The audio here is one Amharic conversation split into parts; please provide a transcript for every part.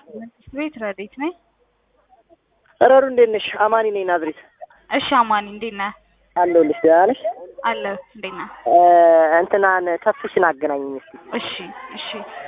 መንግስት ቤት ረዴት ነኝ። ረሩ እንዴት ነሽ? አማኒ ነኝ ናዝሬት እሺ አማኒ እንዴት ነህ? አለሁልሽ። ደህና ነሽ? አለ እንዴት ነህ? እ እንትናን ተፍሽን አገናኝኝ እስኪ። እሺ እሺ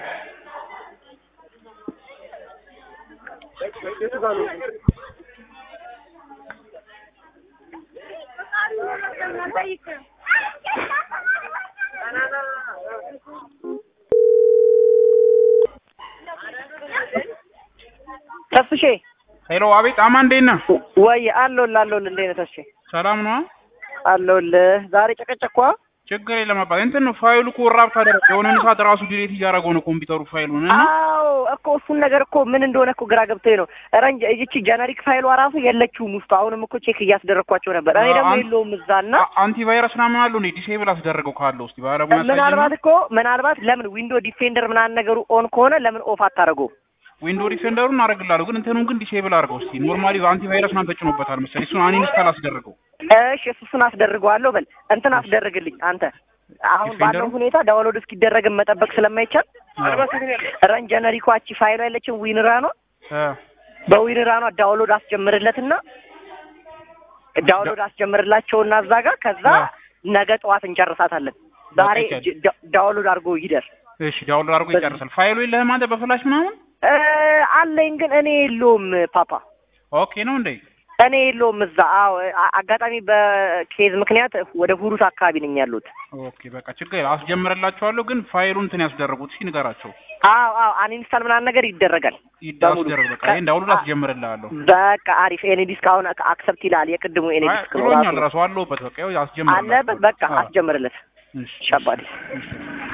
ተፍሼ ሄሎ፣ አቤት። አማን እንዴት ነህ? ወይ አለሁልህ አለሁልህ። እንዴት ነህ ተፍሼ? ሰላም ነው? አለሁልህ። ዛሬ ጨቀጨኳ። ችግር የለም አባት። እንትን ነው ፋይሉ እኮ ራብት አደረገ። የሆነ ሰዓት ራሱ ዲሌት እያደረገው ነው ኮምፒውተሩ ፋይሉን እና አዎ እኮ እሱን ነገር እኮ ምን እንደሆነ እኮ ግራ ገብቶኝ ነው። ረንጅ እቺ ጀነሪክ ፋይሏ ራሱ የለችውም ውስጡ። አሁንም እኮ ቼክ እያስደረግኳቸው ነበር። እኔ ደግሞ አን- የለውም እዛና አ- አንቲቫይረስ ምናምን አለው እንዴ? ዲሴብል አስደረገው ካለው እስቲ ባለሙያ ምናልባት እኮ ምናልባት ለምን ዊንዶ ዲፌንደር ምናምን ነገሩ ኦን ከሆነ ለምን ኦፍ አታደርገው? ዊንዶ ዲፌንደሩን አደርግልሃለሁ፣ ግን እንትኑን ግን ዲሴብል አድርገው እስቲ። ኖርማሊ አንቲቫይረስ ምናምን ተጭኖበታል መሰለኝ። እሱን አንኢንስታል አስደርገው። እሺ እሱ እሱን አስደርገዋለሁ። በል እንትን አስደርግልኝ አንተ። አሁን ዲፌንደሩ? ባለው ሁኔታ ዳውንሎድ እስኪደረግም መጠበቅ ስለማይቻል አዎ። ረን ጀነሪኳ እቺ ፋይሏ ያለችን ዊንራኗ እ በዊንራኗ ዳውንሎድ አስጀምርለትና ዳውንሎድ አስጀምርላቸውና እዛ ጋር ከዛ አዎ። ነገ ጠዋት እንጨርሳታለን። ዛሬ በቃ ጅ- ዳ- ዳውንሎድ አድርጎ ይደር እሺ፣ ዳውንሎድ አድርጎ ይጨርሳል። ፋይሉ የለህም አንተ በፍላሽ ምናምን? እ አለኝ ግን እኔ የለውም ፓፓ ኦኬ ነው እንዴ? እኔ የለውም እዛ። አዎ አ- አጋጣሚ በኬዝ ምክንያት ወደ ሁሩት አካባቢ ነኝ ያሉት። ኦኬ በቃ ችግር የለም። አስጀምርላቸዋለሁ፣ ግን ፋይሉን እንትን ያስደረጉት እሺ፣ ንገራቸው። አዎ አዎ አንኢንስታል ምናምን ነገር ይደረጋል። በሙሉ ይዳስደረግ በቃ ከ- ይሄን ዳውንሎድ አ- አስጀምርልሃለሁ። በቃ አሪፍ። ኤኒ ዲስክ አሁን አክሰፕት ይላል። የቅድሙ ኤኒ አይ ዲስክ ነው ብሎኛል ራሱ። ራሱ አለሁበት። በቃ ይኸው አስጀምርልሃለሁ። አለበት በቃ አዎ። አስጀምርለት እሺ ሻባዲ እሺ